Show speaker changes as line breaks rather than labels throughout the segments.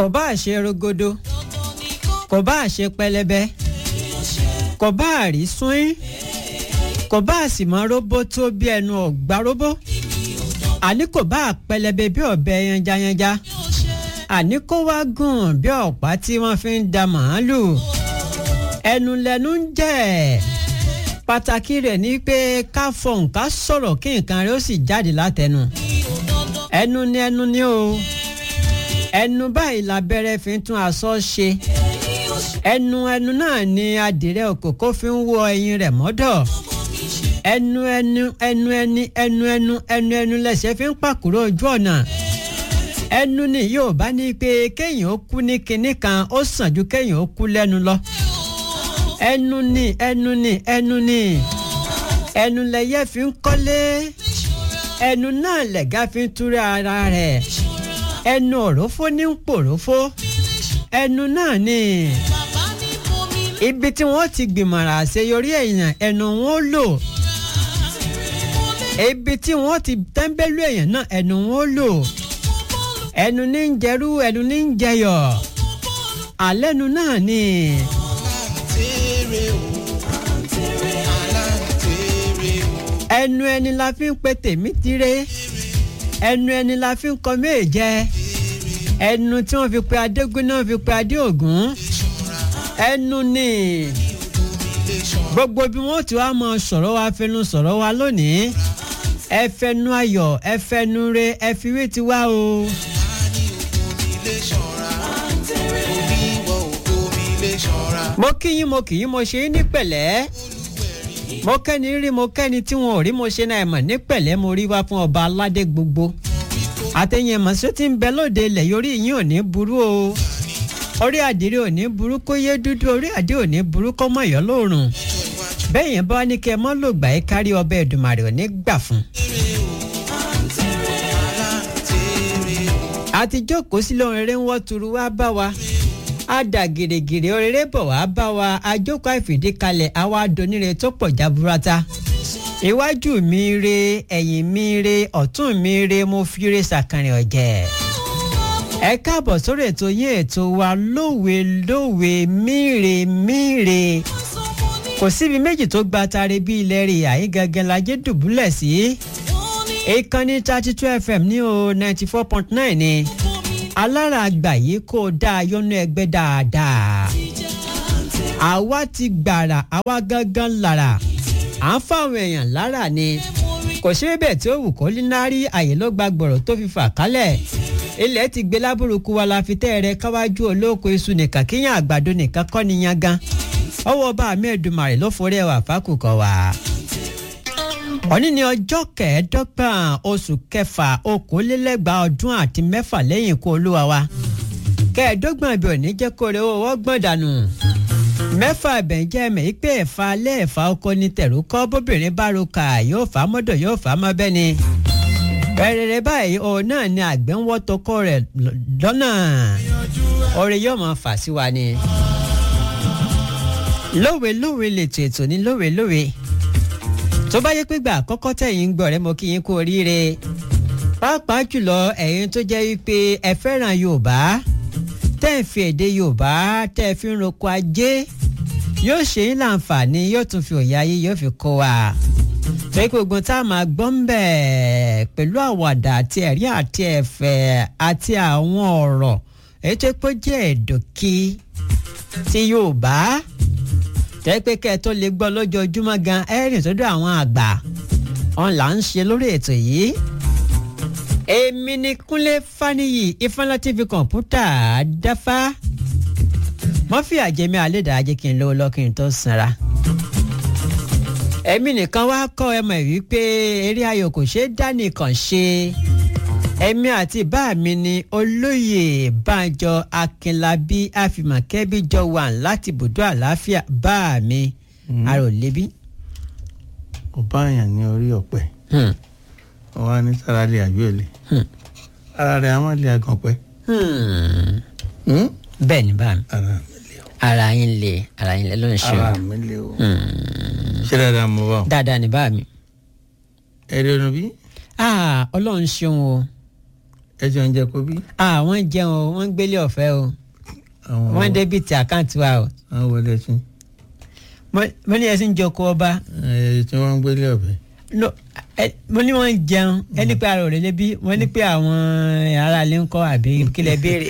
kò bá ṣe rogodo kò bá ṣe pẹlẹbẹ kò bá rí súnrín kò bá sì mọ róbó tó bí ẹnu ọgbà róbó àní kò bá pẹlẹbẹ bí ọ̀bẹ yanjayanja àní kó wá gùn bí ọ̀pá tí wọ́n fi ń da màálù ẹnu lẹnu ń jẹ́ pàtàkì rẹ̀ ni pé ká fọhùn ká sọ̀rọ̀ kí nǹkan rẹ̀ ó sì jáde látẹnu ẹnu ni ẹnu ni o ẹnu báyìí labẹ́rẹ́ fi ń tún aṣọ ṣe ẹnu ẹnu náà ni adìrẹ òkòkò fi ń wọ ẹyin rẹ̀ mọ́dọ̀ ẹnu ẹnu ẹnu ẹni ẹnu ẹnu ẹnu ẹnu lẹsẹ̀ fi ń pàkúrò ojú ọ̀nà ẹnu ni yóò bá ní pé kéèyàn ó kú ní kinní kan ó sàn ju kéèyàn ó kú lẹ́nu lọ ẹnu ni ẹnu ni ẹnu ni ẹnu lẹyẹ fi ń kọ́lé ẹnu náà lẹ̀gá fi ń túrẹ́ ara rẹ̀ ẹnu òrófó ní ń pòrófó ẹnu náà ni ibi tí wọ́n ti gbìmọ̀ràn àṣeyọrí èèyàn ẹnu wọn lò ibi tí wọ́n ti tẹ́ńbẹ́lú èèyàn náà ẹnu wọn lò ẹnu ní ń jẹrú ẹnu ní ń jẹyọ̀ àlẹ́nu náà ni. ẹnu ẹni la fi ń pe tèmi tiré ẹnu ẹni la fi ń kọ méje ẹnu tí wọ́n fi pe adégún náà fi pe adéògún ẹnu ni gbogbo bí wọ́n ti wá mọ sọ̀rọ̀ wa fẹnu sọ̀rọ̀ wa lónìí ẹ fẹnu ayọ̀ ẹ fẹnu re ẹ fi wí ti wá o. mo kí yín mo kì í mo ṣe yín ní pẹ̀lẹ́ mo kẹ́ni rí mo kẹ́ni tí wọn ò rí mo ṣe náà mọ̀ ní pẹ̀lẹ́ mo rí wá fún ọba aládé gbogbo àtẹ̀yìn ẹ̀mọ̀sọ́ tí ń bẹ lóde ilẹ̀ yorí yín ò ní burú o orí àdìrí ò ní burú kó yé dúdú orí àdí ò ní burú kó mọ̀ yọ́ lóòrùn bẹ́ẹ̀ yẹn bá wá ní kẹ́ ẹ mọ́ lògbà ẹ kárí ọbẹ̀ Èdùmàrè ò ní gbà fún. àti jókòó sílẹ̀ òrèrè ń wọ́ turu wá bá wa á dà gèrègèrè òrèrè bọ̀ wá bá wa àjókòó àìfìdíkalẹ̀ àwa adonire tó pọ̀ jaburata iwájú mi re ẹ̀yìn mi re ọ̀tún mi re mo fi re sàkàrìn ọ̀jẹ̀ ẹ káàbọ̀ sórí ètò yín ètò wa lówe lówe míre míre kò síbi méjì tó gba tare bí ilẹ̀ rè àyín gangan lajẹ́ dùbúlẹ̀ sí ìkànnì thirty two fm ní o ninety four point nine ni alára àgbà yìí kó dáa yọnú ẹgbẹ́ dáadáa àwa ti gbàrà àwa gangan lára à ń fáwọn èèyàn lára ni kò ṣe é bẹ́ẹ̀ tí ó wù kó línárí àyè ló gba gbọ̀rọ̀ tó fi fà kálẹ̀ ilẹ̀ ti gbé lábúrúkú wa la fi tẹ́ rẹ káwájú olóko iṣu nìkan kíyàn àgbàdo nìkan kọ́ ni yan gan ọwọ́ bá mi Èdùmàrè ló forí ẹwà fákùkọ wá. òní ni ọjọ́ kẹẹ̀ẹ́dọ́gbọ̀n oṣù kẹfà okòólélẹ́gbàá ọdún àti mẹ́fà lẹ́yìn ikú olúwa wa kẹẹ̀ẹ́dọ́gbọ̀n ibi òní jẹ́ kó rẹ owó gbọ̀n dànù mẹ́fà ẹ̀bẹ̀ jẹ́ ẹ̀mẹ̀ yìí pé ẹ̀fà alẹ́ ẹ̀fà ọkọ ni tẹ̀rù kọ́ bóbìnrin bá ro kà yóò fà á mọ́dọ̀ yóò fà á mọ́ bẹ́ẹ̀ ni rẹ̀rẹ̀rẹ̀ báyìí òun náà ni àgbẹ̀ ń wọ́ tọkọ rẹ̀ lọ́nà oore yóò máa fà sí wa ni. lówe lówe lètò ètò ní lówe lówe tó bá yẹ pé gbà àkọ́kọ́ tẹ̀yìn ń gbọ́ rẹ mo kí yín kú oríire pàápàá jùlọ ẹ̀yin tó jẹ́ wípé ẹ fẹ́ràn Yorùbá tẹ́ ẹ̀ fi èdè Yorùbá tẹ́ ẹ fi ń roko ajé yóò ṣe yín láǹfààní yóò tún fi òye ayé yóò fi kó wa pé gbogbo tá a máa gbọ́ ń bẹ̀ pẹ̀lú àwàdà àti ẹ̀rí àti ẹ̀fẹ̀ àti àwọn ọ̀rọ̀ èyí tó pé jẹ́ ẹ̀dọ̀kí ti Yorùbá tẹ́ pé kẹ́ ẹ tó lè gbọ́ lójoojúmọ́ gan ẹ̀rìn sọ́dọ̀ àwọn àgbà ọ̀n là ń ṣe lórí ètò yìí. èmi ni Kúnlé Fáníyì Ifáńlá TV kọ̀ǹpútà dáfá mọ́fì àjẹmí àlédàájẹ́ kí n lówó lọ́kùnrin tó sanra ẹ̀mí nìkan wá kọ́ ẹ mọ̀ wípé eré ayò kò ṣeé dá nìkan ṣe ẹ̀mí àti bá mi ni olóyè Bánjọ Akínlábí àfìmọ̀kẹ́bí jọ wà láti bùdó àlàáfíà bá mi àròlébí.
ó bá àyàn ní orí ọ̀pẹ wọn wá ní sára lè àbí òlè ara rẹ̀ á má lè àgàn pẹ́.
bẹ́ẹ̀ ni bá mi
ara mi lè o
ara yín lè ara yín lè ló ń ṣe
ara
o
mi lè o ṣé dáadáa mo bá o.
dáadáa ni bá mi.
ẹ rí ọ̀nà bí
Ah, ọlọ́run ṣeun o
ẹ jọ ń jẹ kó bí.
àwọn jẹun o wọ́n ń gbélé ọ̀fẹ́ o
àwọn
wọ́n débìtì àkáǹtì wa o
àwọn wọlé sí.
Mo- mo ní ẹsìn joko ọba
ẹ tí wọ́n ń gbélé ọ̀bẹ.
no ẹ- mo ní wọ́n ń jẹun ẹni pé ara ò lè bí wọ́n ní pé àwọn aráalé ń kọ́ àbí kílẹ̀ béèrè.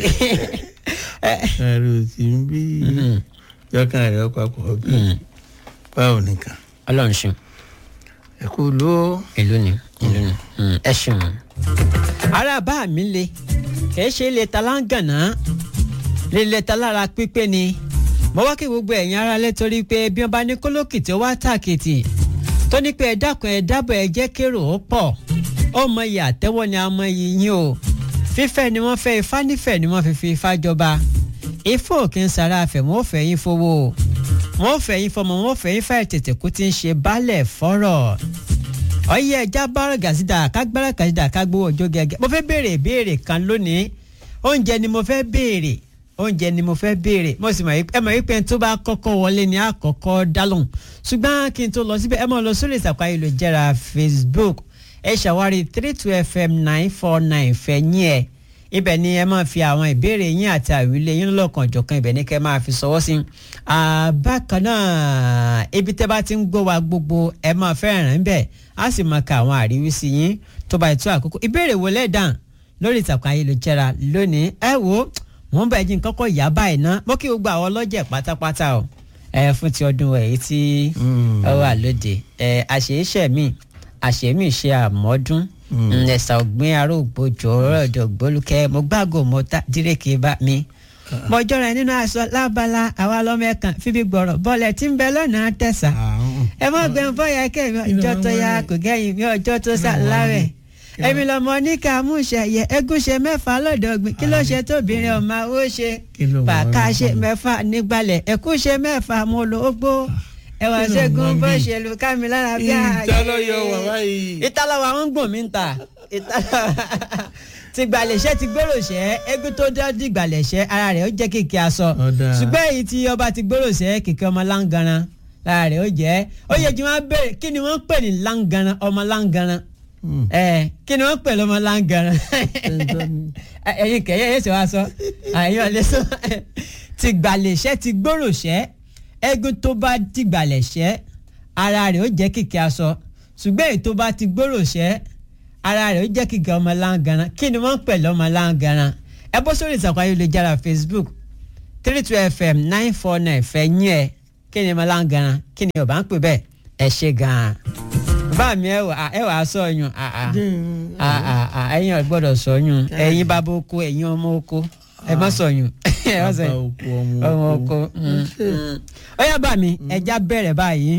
ẹrù tí ń bí jọkàn rẹ papọ̀ bí báwo nìkan.
ọlọ́run ṣeun
ẹ kú ló.
ìlú ni ìlú ni Mm, ẹ ṣeun. ara bá mi le kì í ṣe ilé talangana lílé talára pípé ni mo wá kí gbogbo ẹ̀yin ara lé torí pé bí wọ́n bá ní kólókìtì ó wá tàkìtì tó ní pé ẹ dákun ẹ dábọ̀ ẹ jẹ́ kérò ó pọ̀ ó mọ iye àtẹ́wọ́ ni a mọ iye yín o fífẹ́ ni wọ́n fẹ́ ifá nífẹ̀ẹ́ ni wọ́n fi fi ifá jọba ifá òkè ń sara àfẹ́ wọn ò fẹ́ yín fowó o wọn ò fẹ́ yín fọmọ wọn ò fẹ́ yín fẹ́ tètè kú ti ń ṣe baálẹ̀ fọ́rọ̀ ọyẹ ẹja bára gàzídà kágbára gàzídà kágbówó ọjọ́ gẹ́gẹ́ mo fẹ́ béèrè ìbéèrè kan lónìí oúnjẹ ni mo fẹ́ béèrè oúnjẹ ni mo fẹ́ béèrè mo sì mọ̀ wípé ẹ mọ̀ wípé tó bá kọ́kọ́ wọlé ni àkọ́kọ́ dálóhùn ṣùgbọ́n kí n tó lọ síbẹ̀ ẹ máa lọ sórí ìsàkó ayélujára Facebook ẹ ṣàwárí three two fm nine four nine fẹ̀yìn ẹ̀ ibẹ̀ ni ẹ máa fi àwọn ìbéèrè yín àti àwílé yín lọ́kàn jọ̀kan ibẹ̀ ni kẹ́ máa fi ṣọwọ́ sí. bákan náà ibi tẹ́ bá ti ń gbọ́ wa gbogbo ẹ máa fẹ́ràn ń bẹ̀ á sì máa ka àwọn àríwísí yín tó bá ètò àkókò ìbéèrè wo lẹ́dàn lórí ìtàkùn ayélujára lónìí ẹ wo wọ́n bá ẹjí kọ́kọ́ yá báyìí ná mo kí gbogbo àwọn ọlọ́jẹ̀ pátápátá o ẹ fún ti ọdún èyí tí ó wà lóde ẹ àṣeyíṣẹ́ mi àṣeyímì ṣe àmọ́dún ẹ̀sà ọ̀gbìn arógbòjò ọ̀rọ̀dọ̀ gbólúkẹ́ mo gbàgò mo ta dírèkì bá mi. mo jọra nínú aṣọ lábala àwa lọ́mọ ẹ̀kan fífi gbọ̀rọ̀ bọ́ọ̀lẹ̀ tí ń bẹ lọ́nà tẹ̀sà. ẹ mọ̀ gbẹ̀ ń fọyà kẹ́ mi ọjọ́ tó yá kò gẹ́yìn mi ọjọ́ tó sà láwẹ̀. èmi lọmọ níkà múṣẹ yẹ egúnṣe mẹ́fà lọ́dọ̀ ọ̀gbìn kí ló ṣe tóbìnrin ọmọ ó ṣe pàkàṣe mẹ́fà nígbàlẹ̀ ẹ̀kúṣe mẹ́fà mo lò ó gbó ẹwà ṣẹ́gun bó ṣe lu kámi lára bí ààyè.
ìtàlọ́yọ̀ wà báyìí.
ìtàlọ́wọ̀ àwọn ń gbọ̀n mí ń ta ti gbàlẹ̀ṣẹ́ ti gbòròṣẹ́ eégún tó dá di gbàlẹ̀ṣẹ́ ara rẹ̀ ó jẹ́ kìkì aṣọ ṣùgbọ́n èyí tí ọba ti gbòròṣẹ́ kìkì ọmọ láǹgaran lára rẹ̀ ó jẹ́ ó yẹ kí wọ́n bẹ̀rẹ̀ kí ni wọ́n pè ní láǹgaran ọmọ láǹgaran ẹ kí ni wọ́n pè lọ́mọ láǹgaran ẹ̀yin kẹ̀yẹ́ yẹn ṣe wá sọ àyàn lè sọ ti gbàlẹ̀ṣẹ́ ti gbòròṣẹ́ eégún tó bá dìgbàlẹ̀ṣẹ́ ara rẹ̀ ó jẹ́ kìkì aṣọ ṣùgbọ́n èyí tó bá ti gbòròṣẹ́ ara rẹ̀ ó jẹ́ kìkì ọmọ láǹgaran kí ni wọ́n ń pè lọ́mọ láǹgaran ẹ bọ́ sórí ìtàkùn ayélujára Facebook three two fm nine four nine fẹ́ yín ẹ kí ni ọmọ láǹgaran kí ni ọba ń pè bẹ́ẹ̀ ẹ ṣe gan-an bá mi ẹ wà ẹ wà á sọ yún ẹ̀yin ò gbọ́dọ̀ sọ yún ẹ̀yin bàbá oko ẹ̀yin ọmọ oko ẹ má sọ yún ẹ má sọ yún ọmọ oko ó yá bá mi ẹja bẹ̀rẹ̀ báyìí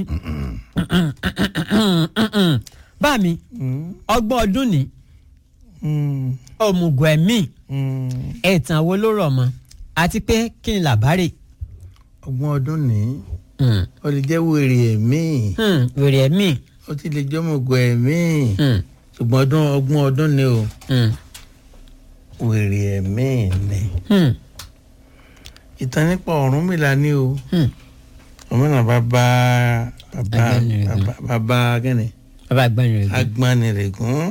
bá mi ọgbọ́n ọdún ni òmùgọ̀ ẹ̀mí ẹ̀tàn wo ló rọ̀ mọ́ àti pé kí ni làbárè.
ọgbọ́n ọdún ni ó lè jẹ́ wèrè ẹ̀mí
wèrè ẹ̀mí
ó ti lè jẹ́ òmùgọ̀ ẹ̀mí ṣùgbọ́n ọdún ọgbọ́n ọdún ni o wèrè ẹ̀mí ni ìtàn nípa Ọ̀rúnmìlà ni o Ọ̀rúnmìlà bàbá bàbá bàbá gẹ́nì
bàbá Agbanirègún
Agbanirègún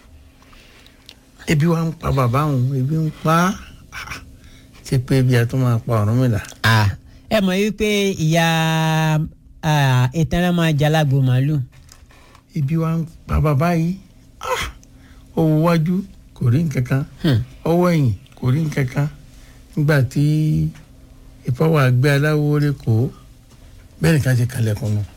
ebi wa ń pa bàbá òun ebi ń pa ṣe pé ebi a tún máa pa Ọ̀rúnmìlà.
ẹ mọ̀ wípé ìyá ìtẹ́rẹ́ máa jalágbo màálù.
ebi wa ń pa bàbá yìí owó wájú kò rí nǹkan kan ọwọ́ ẹ̀yìn kò rí nǹkan kan nígbà tí ìfọwọ́ àgbẹ̀ aláwo rẹ̀ kó bẹ́ẹ̀ nìkan ṣe kalẹ̀kùn nù.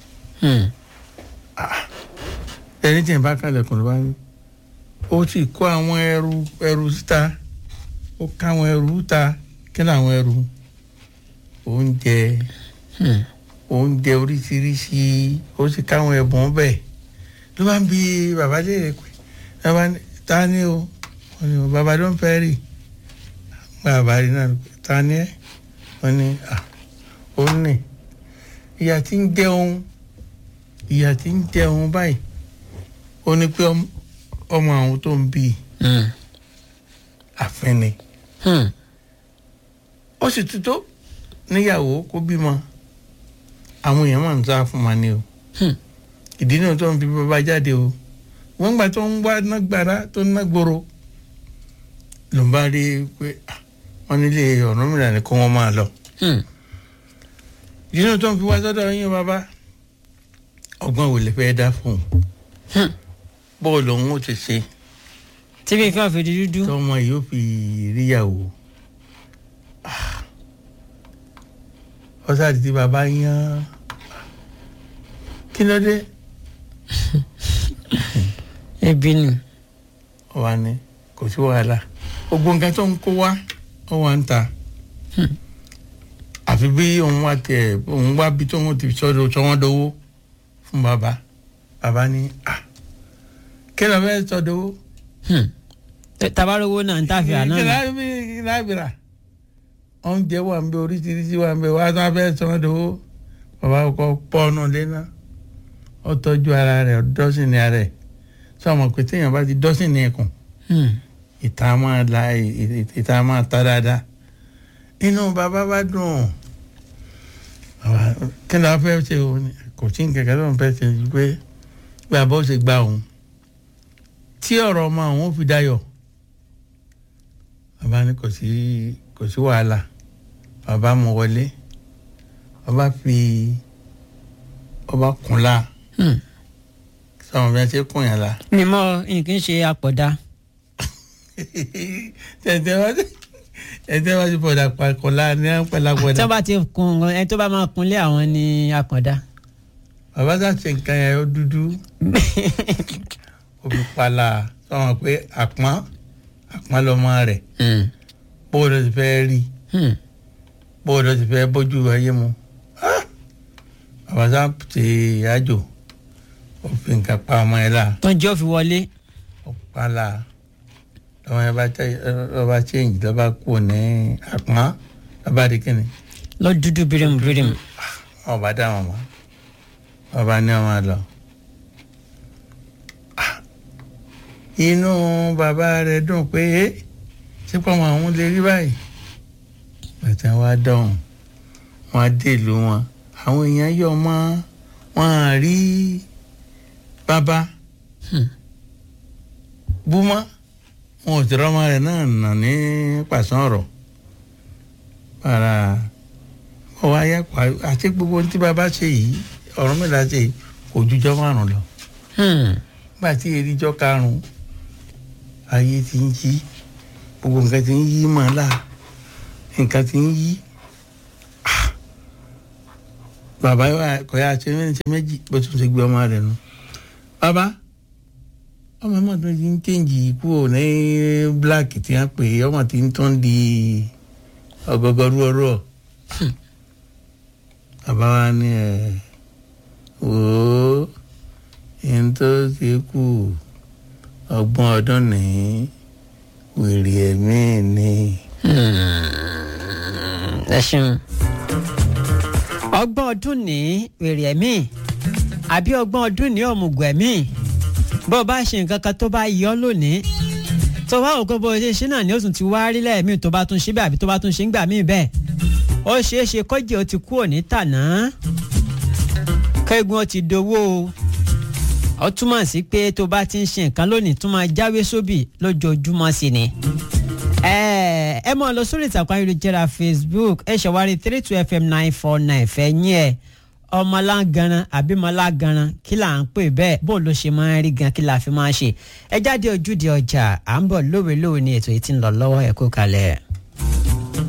ẹni tí ì bá kalẹ̀kùn ló bá ní ó sì kó àwọn ẹrù ẹrù síta ó ká àwọn ẹrù ta kí ni àwọn ẹrù oúnjẹ oúnjẹ oríṣiríṣi ó sì ká àwọn ẹ̀bùn bẹ́ẹ̀ ló bá ń bi bàbá léèrè pé bàbá ta ni o bàbá ló ń fẹ́ rí bàbá rí náà ta ni ẹ wọ́n ní ó ní ìyá tí ń jẹun ìyá tí ń jẹun báyìí ó ní pé ọmọ àwọn tó ń bí àfin ni ó sì ti tó níyàwó kó bímọ àwọn èèyàn máa ń sá fún wa ni o ìdí náà tó ń fi bàbá jáde o wọ́n gbà tó ń wá nágbára tó ń nágboro ló ń bá rí pé ah, wọ́n nílé Ọ̀rúnmìlà ni kó wọ́n máa lọ.
Hmm.
ìdínà tó ń fi wá sọ́dọ̀ yín bàbá ọgbọ́n wo lè fẹ́ dá fún un
Hmm.
bọ́ọ̀lù òun ó ti ṣe
tí kì í kàn fi di dúdú.
tọmọ yìí ó fi ríyàwó ọ̀sàdì tí bàbá yan kí ló dé
ebi ni.
ọ̀wá ni kò sí wàhálà gbogbo nǹkan tó ń kó wá ó wà ń ta àfi bí òun wá tiẹ̀ òun wá bí tóun ti sọ́dọ̀ sọ́wọ́n dowó fún bàbá bàbá ní à kí ló fẹ́ sọ dowó
Hmm. tabarowó náà ń tàfẹ́ àná
kí
nà.
láì bí kí láì bí rà oúnjẹ wà ń bẹ oríṣiríṣi wà ń bẹ wà tó fẹ́ sọ́wọ́n dowó bàbá kọ́ pọ́nù lẹ́nà ó tọ́jú ara rẹ̀ dọ́sìn ní ara rẹ̀ sọ́mọ pé téèyàn bá ti dọ́sìn ní ẹ̀kùn
Hmm.
ìta máa la ìta máa ta dáadáa inú bàbá bá dùn bàbá kí ló fẹ́ ṣe o ní kò sí nǹkan kan tó ń fẹ́ ṣe ju pé bàbá ó ṣe gba òun tí ọ̀rọ̀ ọmọ àwọn ò fi dayọ̀ bàbá ní kò sí kò sí wàhálà bàbá mú wọlé bàbá fi ọba kùnlá
Hmm.
sọmọ bí wọn ṣe kùn yàn la
ni mo nǹkan ṣe àpọ̀dá.
tẹ̀tẹ̀ wá sí ẹ̀tẹ̀ wá sí bọ̀dà pàkọ́lá ní àpẹ̀lá
tí
bọ̀dà.
wọ́n bá ti kun ẹni tó bá máa kunlé àwọn ní àkàndá.
bàbá sá ṣe nǹkan yẹn ó dúdú omi pala sọ̀rọ̀ pé àpọ́n àpọ́n lọ́mọ rẹ̀
Hmm.
bóòdù ti fẹ́ rí
Hmm.
bóòdù ti fẹ́ bójú ayé mu. Ah! bàbá sá ṣe àjò ó fi nǹkan pa ọmọ yẹn la
tó ń jẹ́ òfin wọlé.
ó pala lọ́mọ yẹn bá tẹ lọ́ba change lọ́ba kú ní àpọ́n lọ́ba di kíni.
lọ dúdú bírímù bírímù.
wọn bá dá wọn mọ wọn bá ní ọmọ lọ Ah, inú bàbá rẹ dùn pé ẹ sípò àwọn àwọn lè rí báyìí bàtà wa dọ̀hùn wọn á dé ìlú wọn àwọn èèyàn yọ mọ wọn à rí bàbá
Hmm.
búmọ wọn ò tẹ̀rọ ọmọ rẹ náà nà ní pàṣán ọ̀rọ̀ para ọ wá yá pa àti gbogbo ohun tí bàbá ṣe yìí ọ̀rọ̀ mẹ́ta ṣe yìí kò jújọ́ márùn lọ
Hmm.
nígbà tí eríjọ́ karùn-ún ayé ti ń yí gbogbo nǹkan ti ń yí mọ́ ọ́n là nǹkan ti ń yí Ah! bàbá wa kò yá ṣe méjì ṣe méjì bó tún ṣe gbé ọmọ rẹ̀ nù bàbá ọmọ ọmọ tó ti ń kéǹjì kúrò ní black tí wọ́n pè é ọmọ tí ń tún di ọgọgọrú ọ̀rọ̀ bàbá wa ní ẹ wò ó ẹni tó ti kú ọgbọ̀n ọdún ní wèrè ẹ̀mí ni.
ẹ ṣeun. ọgbọ́n ọdún ní wèrè ẹ̀mí àbí ọgbọ́n ọdún ní ọ̀mùgọ̀ ẹ̀mí bó o bá ṣe nǹkan kan tó bá yọ lónìí tó bá òkú bó o ṣe ṣe náà ni ó tún ti wá rí lẹ́ẹ̀mí tó bá tún ṣe bẹ́ẹ̀ àbí tó bá tún ṣe ń gbà míì bẹ́ẹ̀ ó ṣeé ṣe kọ́jì ó ti kú òní tàná kẹ́gun ó ti dowó o ó túmọ̀ sí pé tó bá ti ń ṣe nǹkan lónìí tún máa jáwé sóbì lójoojúmọ́ sí ni ẹ ẹ mọ lọ sórí ìtàkùn ayélujára facebook ẹ ṣàwárí three two fm nine four nine fẹ̀yìn ẹ̀ ọmọlágaran àbímọlágaran kí là ń pè bẹ́ẹ̀ bó ló ṣe máa ń rí gan kí la fi máa ń ṣe ẹ jáde ojúde ọjà à ń bọ̀ lówe lówe ní ètò yìí tí ń lọ lọ́wọ́ ẹ kú kalẹ̀.